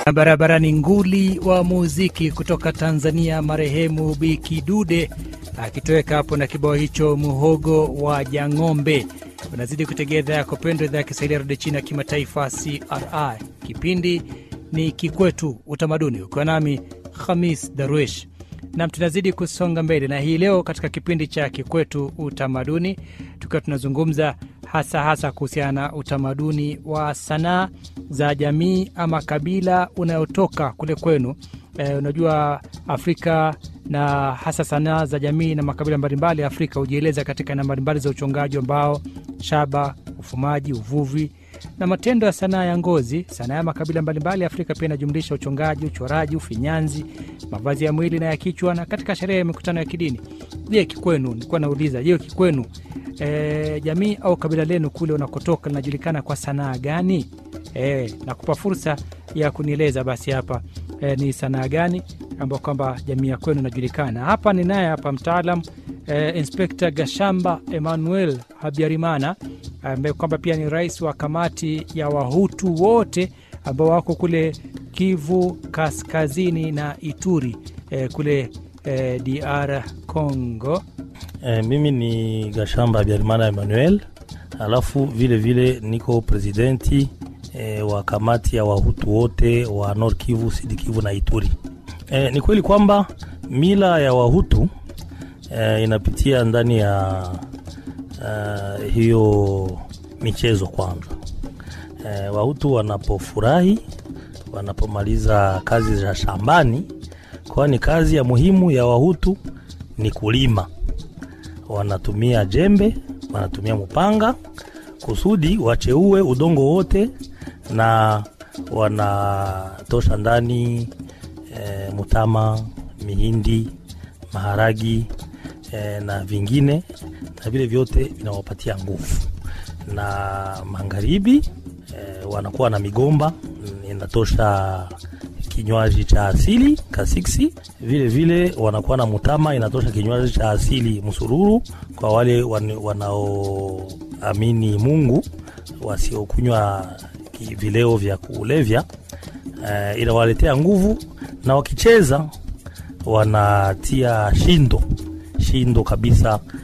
Barabarani nguli wa muziki kutoka Tanzania, marehemu Bi Kidude akitoweka hapo na kibao hicho muhogo wa Jang'ombe. Unazidi kutegea idhaa yako pendwa, idhaa ya Kiswahili ya redio China ya kimataifa CRI. Kipindi ni Kikwetu Utamaduni, ukiwa nami Khamis Darwish nam tunazidi kusonga mbele na hii leo katika kipindi cha Kikwetu Utamaduni, tukiwa tunazungumza hasa hasa kuhusiana na utamaduni wa sanaa za jamii ama kabila unayotoka kule kwenu. E, unajua Afrika na hasa sanaa za jamii na makabila mbalimbali ya Afrika hujieleza katika aina mbalimbali za uchongaji wa mbao, shaba, ufumaji, uvuvi na matendo ya sanaa ya ngozi. Sanaa ya makabila mbalimbali ya Afrika pia inajumlisha uchongaji, uchoraji, ufinyanzi, mavazi ya mwili na ya kichwa, na katika sherehe ya mikutano ya kidini. Je, kikwenu, nilikuwa nauliza, je, kikwenu e, jamii au kabila lenu kule unakotoka linajulikana kwa sanaa gani? E, nakupa fursa ya kunieleza basi hapa e, ni sanaa gani ambao kwamba jamii ya kwenu inajulikana. Hapa ni naye hapa mtaalam e, Inspekta Gashamba Emmanuel Habyarimana ambaye kwamba pia ni rais wa kamati ya Wahutu wote ambao wako kule Kivu Kaskazini na Ituri e, kule e, DR Congo. E, mimi ni Gashamba Habyarimana Emmanuel, alafu vile vile niko presidenti e, wa kamati ya Wahutu wote wa Nord Kivu, Sud Kivu na Ituri. E, ni kweli kwamba mila ya Wahutu e, inapitia ndani ya uh, hiyo michezo kwanza. E, Wahutu wanapofurahi, wanapomaliza kazi za shambani, kwani kazi ya muhimu ya Wahutu ni kulima. Wanatumia jembe, wanatumia mupanga kusudi wacheue udongo wote, na wanatosha ndani e, mutama, mihindi, maharagi e, na vingine na vile vyote vinawapatia nguvu. Na magharibi e, wanakuwa na migomba inatosha kinywaji cha asili kasiksi. Vile vile wanakuwa na mutama inatosha kinywaji cha asili msururu, kwa wale wanaoamini Mungu, wasiokunywa vileo vya kulevya e, inawaletea nguvu, na wakicheza wanatia shindo shindo kabisa